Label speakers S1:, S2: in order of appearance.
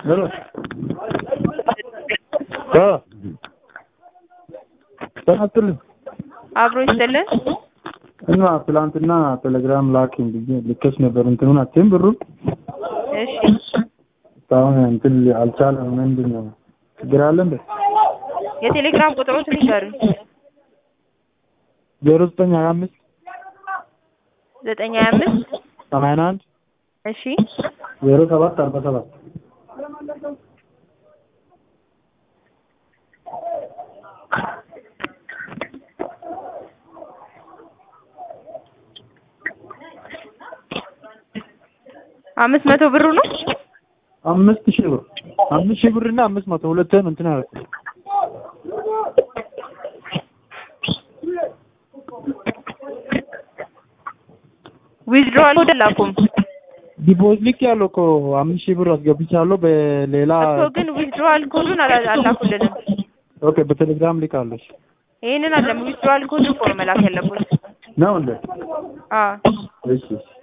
S1: ሄሎ አ ተናጥልኝ
S2: አብሮ ይስጥልን።
S1: እና ትላንትና ቴሌግራም ላክኝ ብዬ ልኬሽ ነበር። እንትኑን አትይም ብሩ
S2: እሺ
S1: እስካሁን እንትን አልቻለም። ምንድን ነው ችግር አለ እንዴ?
S2: የቴሌግራም ቁጥሮትን ይንገሩኝ።
S1: ዜሮ ዘጠኝ ሀያ አምስት
S2: ዘጠኝ ሀያ አምስት
S1: ሰማንያ አንድ
S2: እሺ
S1: ዜሮ ሰባት አርባ ሰባት
S2: አምስት መቶ ብሩ ነው።
S1: አምስት ሺህ ብር አምስት ሺህ ብር እና አምስት መቶ ሁለትህን እንትን አደረኩት።
S2: ዊዝድሮዋል ወደ ላኩም
S1: ዲፖዚት ልክ ያለው እኮ አምስት ሺህ ብር አስገብቻለሁ በሌላ
S2: እኮ ግን ዊዝድሮዋል ኮዱን አላ- አላኩልንም።
S1: ኦኬ በቴሌግራም ልክ አለሽ
S2: ይሄንን አለም ዊዝድሮዋል ኮድ እኮ ነው መላክ ያለብን።
S1: ነው እንዴ?
S2: አዎ
S1: እሺ እሺ